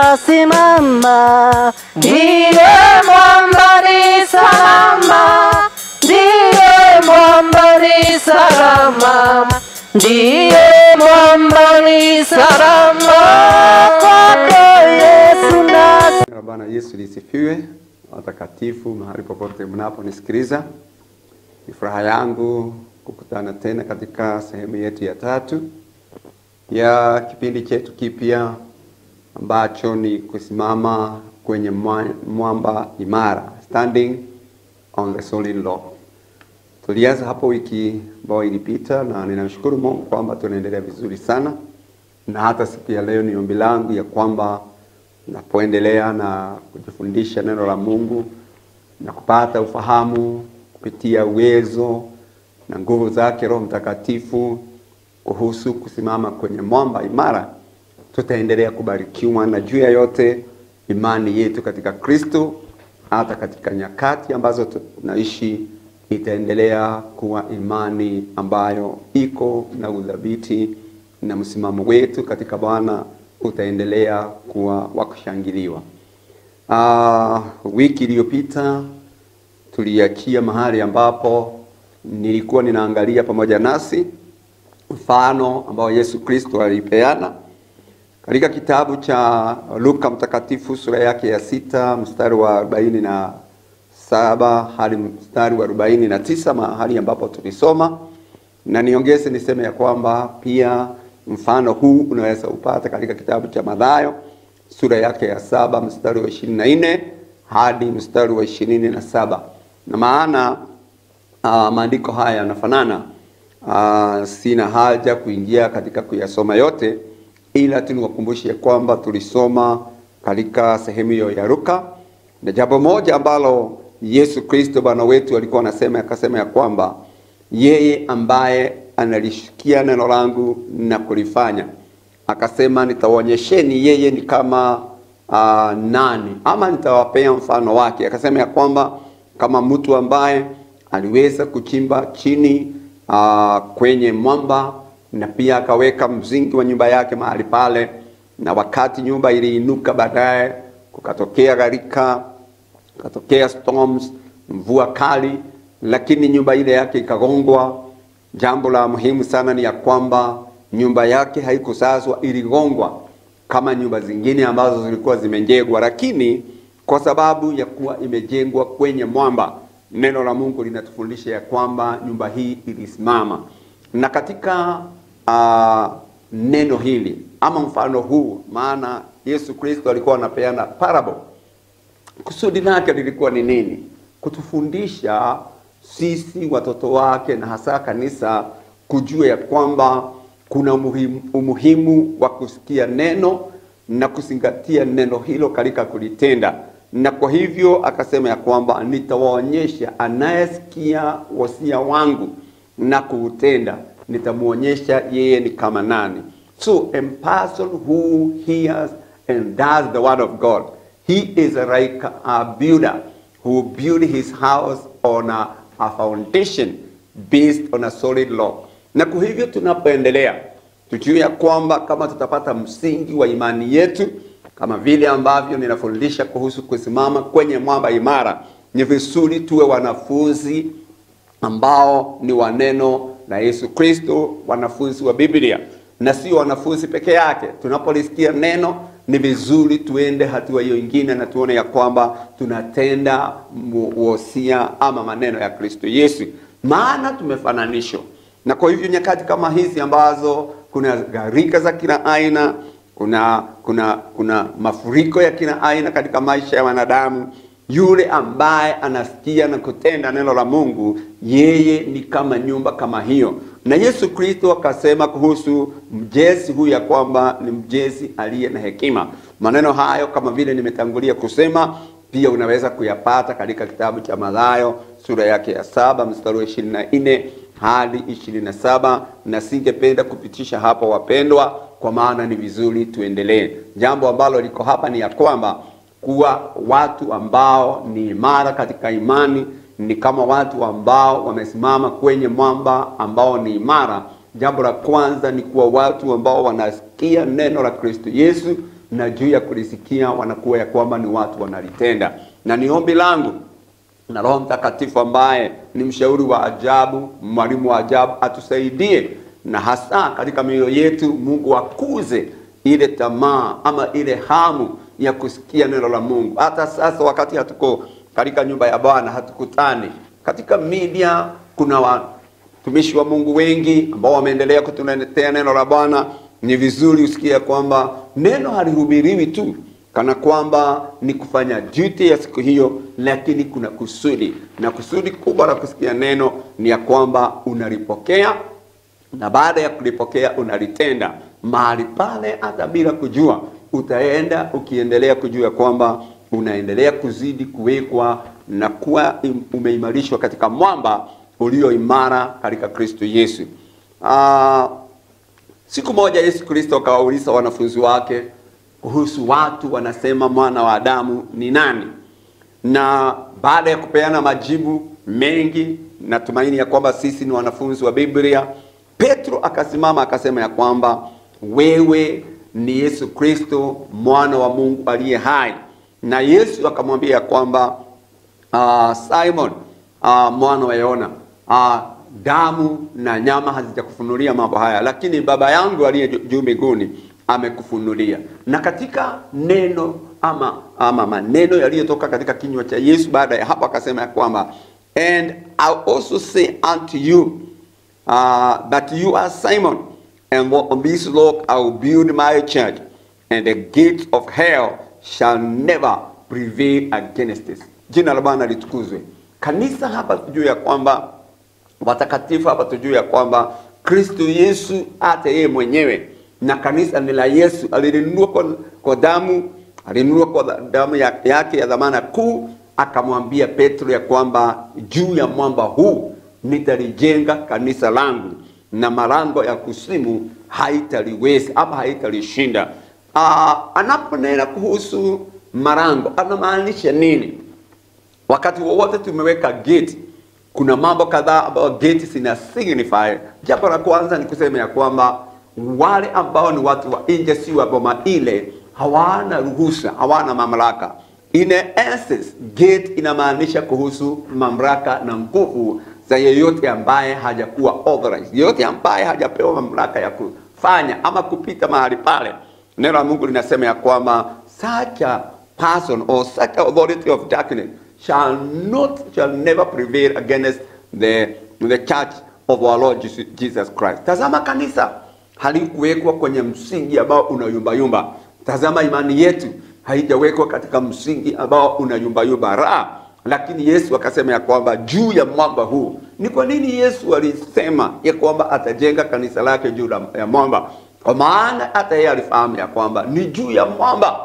tutasimama. Ndiye mwamba ni salama, ndiye mwamba ni salama, ndiye mwamba ni salama, kwake Yesu na Jina la Bwana Yesu lisifiwe. Watakatifu mahali popote mnaponisikiliza, ni furaha yangu kukutana tena katika sehemu yetu ya tatu ya kipindi chetu kipya ambacho ni kusimama kwenye mwa- mwamba imara, standing on the solid rock. Tulianza hapo wiki ambayo ilipita, na ninamshukuru Mungu kwamba tunaendelea vizuri sana, na hata siku ya leo ni ombi langu ya kwamba napoendelea na kujifundisha neno la Mungu na kupata ufahamu kupitia uwezo na nguvu zake Roho Mtakatifu kuhusu kusimama kwenye mwamba imara, tutaendelea kubarikiwa na juu ya yote imani yetu katika Kristo, hata katika nyakati ambazo tunaishi itaendelea kuwa imani ambayo iko na udhabiti na msimamo wetu katika Bwana utaendelea kuwa wa kushangiliwa. Ah, wiki iliyopita tuliachia mahali ambapo nilikuwa ninaangalia pamoja nasi mfano ambao Yesu Kristo alipeana katika kitabu cha Luka Mtakatifu sura yake ya sita mstari wa arobaini na saba hadi mstari wa arobaini na tisa mahali ambapo tulisoma, na niongeze niseme ya kwamba pia mfano huu unaweza upata katika kitabu cha Mathayo sura yake ya saba mstari wa ishirini na nne hadi mstari wa ishirini na saba na maana uh, maandiko haya yanafanana. Uh, sina haja kuingia katika kuyasoma yote, ila tu niwakumbushe kwamba tulisoma katika sehemu hiyo ya Luka, na jambo moja ambalo Yesu Kristo Bwana wetu alikuwa anasema, akasema ya kwamba yeye ambaye analishikia neno langu na kulifanya, akasema nitawaonyesheni yeye ni kama uh, nani, ama nitawapea mfano wake. Akasema ya kwamba kama mtu ambaye aliweza kuchimba chini uh, kwenye mwamba na pia akaweka msingi wa nyumba yake mahali pale, na wakati nyumba iliinuka baadaye, kukatokea gharika, kukatokea storms, mvua kali, lakini nyumba ile yake ikagongwa. Jambo la muhimu sana ni ya kwamba nyumba yake haikusazwa, iligongwa kama nyumba zingine ambazo zilikuwa zimejengwa, lakini kwa sababu ya kuwa imejengwa kwenye mwamba, neno la Mungu linatufundisha ya kwamba nyumba hii ilisimama. Na katika uh, neno hili ama mfano huu, maana Yesu Kristo alikuwa anapeana parable, kusudi lake lilikuwa ni nini? Kutufundisha sisi watoto wake na hasa kanisa kujua ya kwamba kuna umuhimu, umuhimu wa kusikia neno na kuzingatia neno hilo katika kulitenda na kwa hivyo akasema ya kwamba nitawaonyesha anayesikia wasia wangu na kuutenda, nitamwonyesha yeye ni kama nani. So a person who hears and does the word of God, he is like a builder who build his house on a, a foundation based on a solid rock. Na kwa hivyo tunapoendelea tujue ya kwamba kama tutapata msingi wa imani yetu kama vile ambavyo ninafundisha kuhusu kusimama kwenye mwamba imara, ni vizuri tuwe wanafunzi ambao ni wa neno la Yesu Kristo, wanafunzi wa Biblia na sio wanafunzi peke yake. Tunapolisikia neno, ni vizuri tuende hatua hiyo ingine na tuone ya kwamba tunatenda wosia ama maneno ya Kristo Yesu, maana tumefananishwa. Na kwa hivyo nyakati kama hizi ambazo kuna gharika za kila aina kuna kuna kuna mafuriko ya kila aina katika maisha ya wanadamu. Yule ambaye anasikia na kutenda neno la Mungu, yeye ni kama nyumba kama hiyo. Na Yesu Kristo akasema kuhusu mjezi huyu ya kwamba ni mjezi aliye na hekima. Maneno hayo kama vile nimetangulia kusema, pia unaweza kuyapata katika kitabu cha Mathayo sura yake ya saba mstari wa ishirini na nne hadi ishirini na saba na singependa kupitisha hapo wapendwa, kwa maana ni vizuri tuendelee. Jambo ambalo liko hapa ni ya kwamba kuwa watu ambao ni imara katika imani ni kama watu ambao wamesimama kwenye mwamba ambao ni imara. Jambo la kwanza ni kuwa watu ambao wanasikia neno la Kristo Yesu na juu ya kulisikia wanakuwa ya kwamba ni watu wanalitenda, na ni ombi langu na Roho Mtakatifu ambaye ni mshauri wa ajabu, mwalimu wa ajabu, atusaidie na hasa katika mioyo yetu, Mungu akuze ile tamaa ama ile hamu ya kusikia neno la Mungu. Hata sasa wakati hatuko katika nyumba ya Bwana, hatukutani katika media, kuna watumishi wa Mungu wengi ambao wameendelea kutuletea neno la Bwana. Ni vizuri usikie kwamba neno halihubiriwi tu kana kwamba ni kufanya duty ya siku hiyo, lakini kuna kusudi, na kusudi kubwa la kusikia neno ni ya kwamba unalipokea na baada ya kulipokea unalitenda mahali pale, hata bila kujua, utaenda ukiendelea kujua kwamba unaendelea kuzidi kuwekwa na kuwa im- umeimarishwa katika mwamba ulio imara katika Kristo Yesu. Ah, Siku moja Yesu Kristo akawauliza wanafunzi wake kuhusu watu wanasema mwana wa Adamu ni nani, na baada ya kupeana majibu mengi, natumaini ya kwamba sisi ni wanafunzi wa Biblia, Petro akasimama akasema ya kwamba wewe ni Yesu Kristo mwana wa Mungu aliye hai, na Yesu akamwambia ya kwamba uh, Simon uh, mwana wa Yona uh, damu na nyama hazijakufunulia mambo haya, lakini Baba yangu aliye ju- juu mbinguni amekufunulia. Na katika neno ama, ama maneno yaliyotoka katika kinywa cha Yesu baada ya hapo akasema ya kwamba and I also say unto you uh, that you are Simon and on this rock I will build my church and the gates of hell shall never prevail against it. Jina la Bwana litukuzwe. Kanisa hapa tujue ya kwamba watakatifu hapa tujue ya kwamba Kristo Yesu hata yeye mwenyewe na kanisa ni la Yesu, alilinunua kwa, kwa damu alinunua kwa dha- damu ya- yake ya dhamana kuu, akamwambia Petro ya kwamba juu ya mwamba huu nitalijenga kanisa langu na malango ya kuzimu haitaliweza ama haitalishinda. Ah, anaponena kuhusu malango anamaanisha nini? Wakati wowote tumeweka gate, kuna mambo kadhaa ambayo gate zina signify. Jambo la kwanza ni kusema ya kwamba wale ambao ni watu wa nje, si wa boma ile, hawana ruhusa, hawana mamlaka. In essence, gate inamaanisha kuhusu mamlaka na nguvu za yeyote ambaye hajakuwa authorized, yeyote ambaye hajapewa mamlaka ya kufanya ama kupita mahali pale. Neno la Mungu linasema ya kwamba such a person or such authority of darkness shall not shall never prevail against the the church of our Lord Jesus- Jesus Christ. Tazama kanisa halikuwekwa kwenye msingi ambao unayumbayumba. Tazama imani yetu haijawekwa katika msingi ambao unayumbayumba ra lakini Yesu akasema ya kwamba juu ya mwamba huu. Ni kwa nini Yesu alisema ya kwamba atajenga kanisa lake juu la- ya mwamba? Kwa maana hata yeye alifahamu ya kwamba ni juu ya mwamba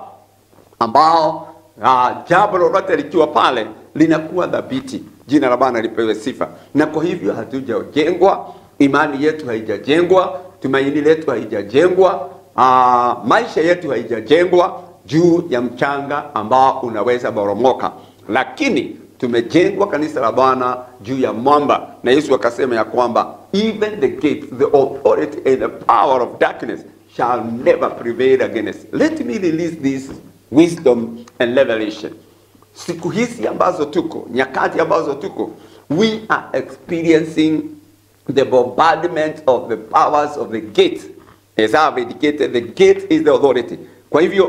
ambao uh, jambo lolote likiwa pale linakuwa dhabiti. Jina la Bwana lipewe sifa. Na kwa hivyo hatujajengwa, imani yetu haijajengwa, tumaini letu haijajengwa, uh, maisha yetu haijajengwa juu ya mchanga ambao unaweza boromoka, lakini tumejengwa kanisa la Bwana juu ya mwamba, na Yesu akasema ya kwamba even the gate, the authority and the power of darkness shall never prevail against. Let me release this wisdom and revelation. Siku hizi ambazo tuko, nyakati ambazo tuko, we are experiencing the bombardment of the powers of the gate. As I have indicated, the gate is the authority. Kwa hivyo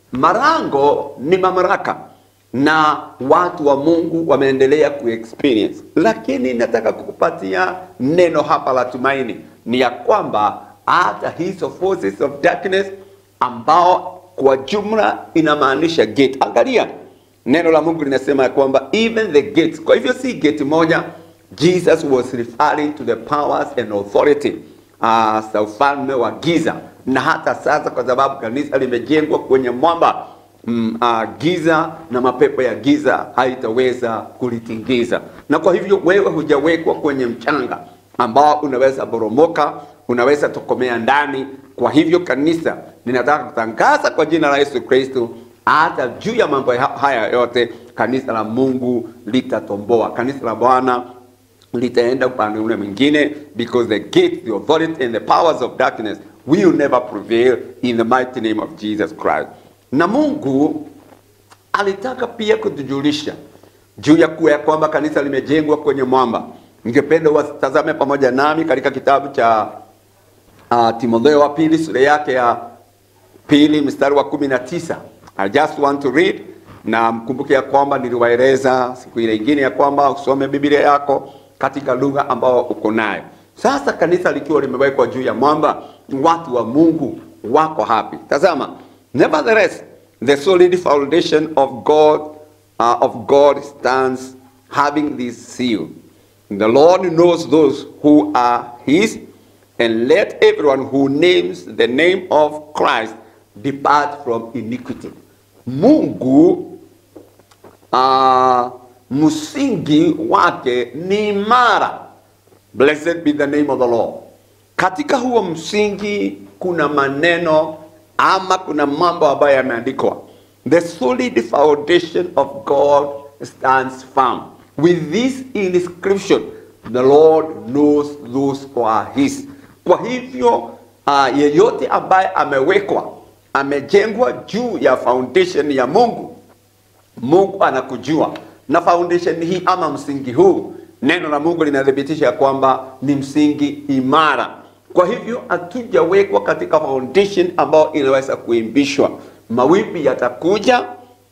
marango ni mamlaka na watu wa Mungu wameendelea kuexperience, lakini nataka kukupatia neno hapa la tumaini, ni ya kwamba hata hizo forces of darkness ambao kwa jumla inamaanisha gate. Angalia neno la Mungu linasema ya kwamba even the gates. Kwa hivyo si gate moja, Jesus was referring to the powers and authority uh, za ufalme wa giza, na hata sasa kwa sababu kanisa limejengwa kwenye mwamba mm, uh, giza na mapepo ya giza haitaweza kulitingiza. Na kwa hivyo wewe hujawekwa kwenye mchanga ambao unaweza boromoka, unaweza tokomea ndani. Kwa hivyo kanisa linataka kutangaza kwa jina la Yesu Kristo, hata juu ya mambo ha- haya yote, kanisa la Mungu litatomboa, kanisa la Bwana litaenda upande ule mwingine because the gate the authority and the powers of darkness will never prevail in the mighty name of Jesus Christ na Mungu alitaka pia kutujulisha juu ya kuwa ya kwamba kanisa limejengwa kwenye mwamba. Ningependa watazame pamoja nami katika kitabu cha uh, Timotheo wa pili sura yake ya pili mstari wa kumi na tisa. I just want to read, na mkumbuke ya kwamba niliwaeleza siku ile ingine ya kwamba usome Biblia yako katika lugha ambayo uko nayo. Sasa kanisa likiwa limewekwa juu ya mwamba, watu wa Mungu wako hapi. Tazama, nevertheless the solid foundation of God uh, of God stands having this seal. The Lord knows those who are his and let everyone who names the name of Christ depart from iniquity. Mungu uh, msingi wake ni imara. Blessed be the name of the Lord. Katika huo msingi kuna maneno ama kuna mambo ambayo yameandikwa. The solid foundation of God stands firm. With this inscription, the Lord knows those who are his. Kwa hivyo uh, yeyote ambaye amewekwa amejengwa juu ya foundation ya Mungu, Mungu anakujua na foundation hii ama msingi huu, neno la Mungu linathibitisha ya kwamba ni msingi imara. Kwa hivyo hatujawekwa katika foundation ambayo inaweza kuimbishwa. Mawimbi yatakuja,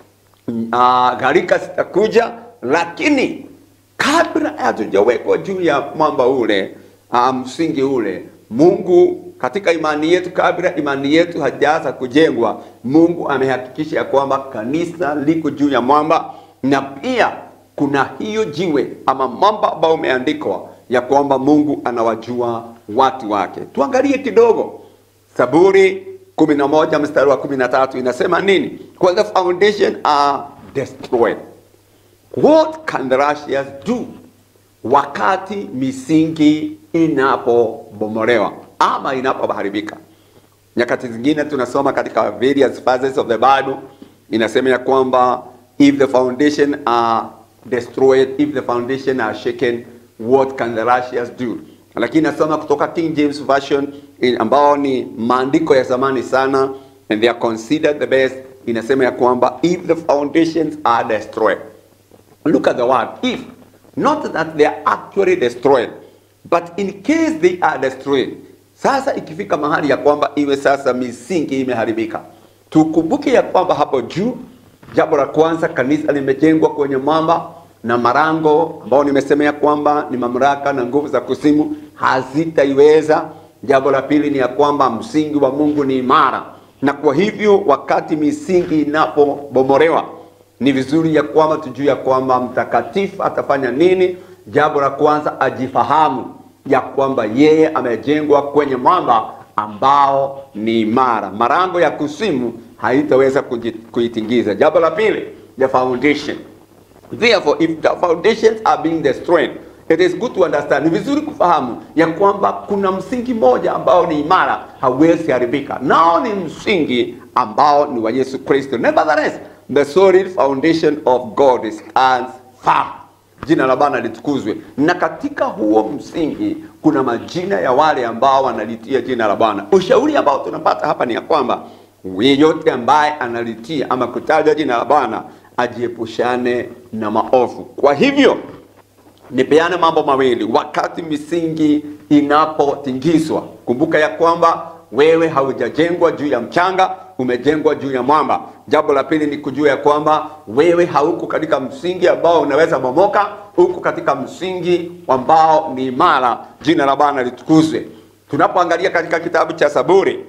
uh, gharika zitakuja, lakini kabla hatujawekwa juu ya mwamba ule uh, msingi ule, Mungu katika imani yetu, kabla imani yetu hajaanza kujengwa, Mungu amehakikisha ya kwamba kanisa liko juu ya mwamba, na pia kuna hiyo jiwe ama mwamba ambao umeandikwa ya kwamba Mungu anawajua watu wake. Tuangalie kidogo Zaburi kumi na moja mstari wa kumi na tatu inasema nini? When the foundation are destroyed, what can the righteous do? Wakati misingi inapobomolewa ama inapoharibika. Nyakati zingine tunasoma katika various phases of the Bible inasema ya kwamba if the foundation are destroyed, if the foundation are shaken, what can the righteous do? Lakini nasoma kutoka King James Version in, ambao ni maandiko ya zamani sana and they are considered the best, inasema ya kwamba if the foundations are destroyed. Look at the word if, not that they are actually destroyed, but in case they are destroyed. Sasa ikifika mahali ya kwamba iwe sasa misingi imeharibika, tukumbuke ya kwamba hapo juu, jambo la kwanza, kanisa limejengwa kwenye mwamba na marango ambao nimesema ya kwamba ni mamlaka na nguvu za kuzimu hazitaiweza. Jambo la pili ni ya kwamba msingi wa Mungu ni imara, na kwa hivyo wakati misingi inapobomolewa ni vizuri ya kwamba tujue ya kwamba mtakatifu atafanya nini. Jambo la kwanza ajifahamu ya kwamba yeye amejengwa kwenye mwamba ambao ni imara, marango ya kuzimu haitaweza kuji- kuitingiza. Jambo la pili, the foundation Therefore, if the foundations are being destroyed, it is good to understand. Ni vizuri kufahamu ya kwamba kuna msingi mmoja ambao ni imara, hauwezi haribika, nao ni msingi ambao ni wa Yesu Kristo. Nevertheless, the solid foundation of God stands firm. Jina la Bwana litukuzwe. Na katika huo msingi kuna majina ya wale ambao wanalitia jina la Bwana. Ushauri ambao tunapata hapa ni ya kwamba yeyote ambaye analitia ama kutaja jina la Bwana ajiepushane na maovu. Kwa hivyo nipeane mambo mawili wakati misingi inapotingizwa. Kumbuka ya kwamba wewe haujajengwa juu ya mchanga, umejengwa juu ya mwamba. Jambo la pili ni kujua ya kwamba wewe hauko katika msingi ambao unaweza bomoka, uko katika msingi ambao ni imara. Jina la Bwana litukuzwe. Tunapoangalia katika kitabu cha Zaburi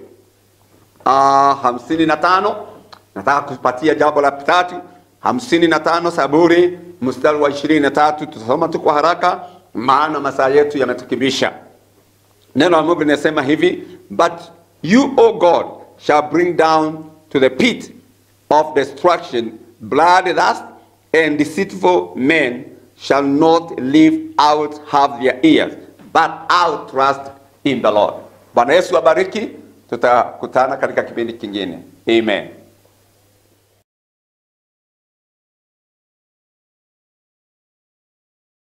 Ah, hamsini na tano nataka kupatia jambo la tatu hamsini na tano Zaburi mstari wa ishirini na tatu tutasoma tu kwa haraka maana masaa yetu yametukibisha neno la Mungu linasema hivi but you o God shall bring down to the pit of destruction bloodlust and deceitful men shall not live out half their ears but out trust in the Lord Bwana Yesu abariki tutakutana katika kipindi kingine amen